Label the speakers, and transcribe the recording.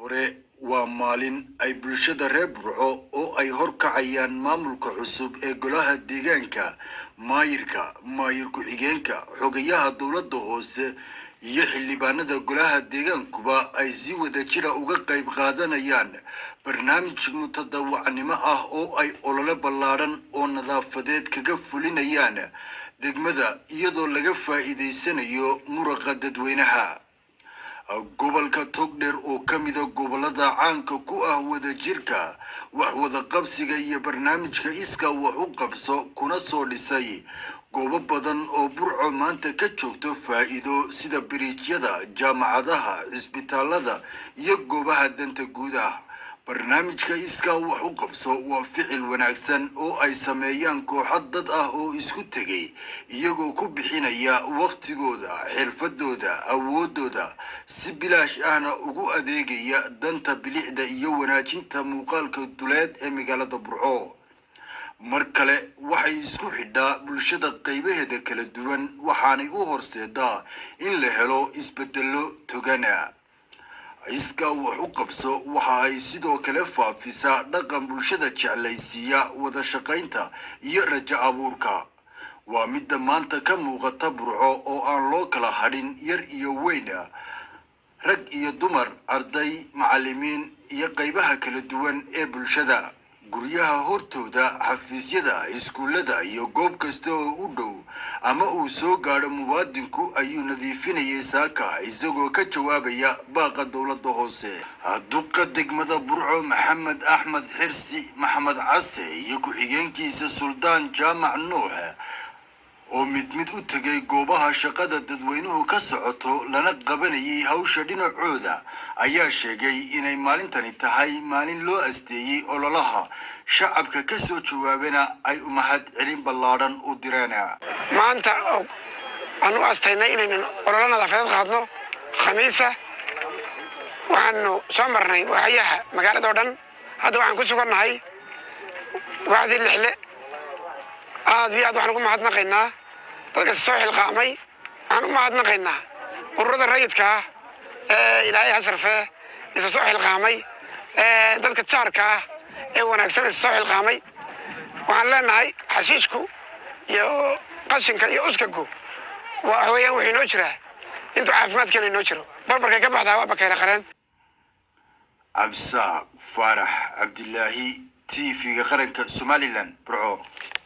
Speaker 1: hore waa maalin ay bulshada reer burco oo ay horkacayaan maamulka cusub ee golaha deegaanka maayirka maayir ku-xigeenka xogayaha dowladda hoose iyo xildhibaanada golaha deegaankuba ay si wada jira uga qayb qaadanayaan barnaamij mutadawacnimo ah oo ay olole ballaadhan oo nadaafadeed kaga fulinayaan degmada iyadoo laga faa'iidaysanayo muraqa dadweynaha gobolka togdheer oo ka mida gobolada caanka ku ah wadajirka wax wada qabsiga iyo barnaamijka iska wax u qabso kuna soo dhisay goobo badan oo burco maanta ka joogto faa'iido sida biriijyada jaamacadaha cisbitaalada iyo goobaha danta guud ah barnaamijka iskaa wax u qabso waa ficil wanaagsan oo ay sameeyaan kooxo dad ah oo isku tegay iyagoo ku bixinaya wakhtigooda xirfadooda awoodooda si bilaash ahna ugu adeegaya danta bilicda iyo wanaajinta muuqaalka duleed ee magaalada burco mar kale waxay isku xidhaa bulshada qaybaheeda kala duwan waxaanay u horseedaa in la helo isbedelo togana iskaa wax u qabso waxa ay sidoo kale faafisaa dhaqan bulshada jeclaysiiya wada shaqaynta iyo rajo abuurka waa midda maanta ka muuqata burco oo aan loo kala hadhin yar iyo weyn rag iyo dumar arday macallimiin iyo qaybaha kala duwan ee bulshada guryaha hortooda xafiisyada iskuullada iyo goob kasta oo u dhow ama uu soo gaadho muwaadinku ayuu nadiifinayay saaka isagoo ka jawaabaya baaqa dowladda hoose duqa degmada burco maxamed axmed xirsi maxamed case iyo ku-xigeenkiisa suldaan jaamac nuux oo mid mid u tegay goobaha shaqada dadweynuhu ka socoto lana qabanayay hawsha dhinacooda ayaa sheegay inay maalintani tahay maalin loo asteeyey ololaha shacabka ka soo jawaabana ay umahad celin ballaadhan u direen
Speaker 2: maanta aan u astaynay inaynu ololo nadaafadeed qaadno khamiisa waxaanu soo marnay waaxyaha magaalada oo dhan hadda waxaan ku sugannahay waaxdii lixle aad iyo aad waxaan ugu mahadnaqaynaa dadka soo xilqaamay waxaan u mahadnaqaynaa ururada rayidka ah ee ilaahay hasharfee isa soo xilqaamay dadka jaarka ah ee wanaagsan isa soo xilqaamay waxaan leenahay xashiishku iyo qashinka iyo uskagu wax weeyaan wuxuu inoo jiraa intuu caafimaadkeena inoo jiro barbarkay ka baxdaa waa bakayla qareen
Speaker 1: cabsaaq faarax cabdilaahi t v-ga qaranka somalilan burco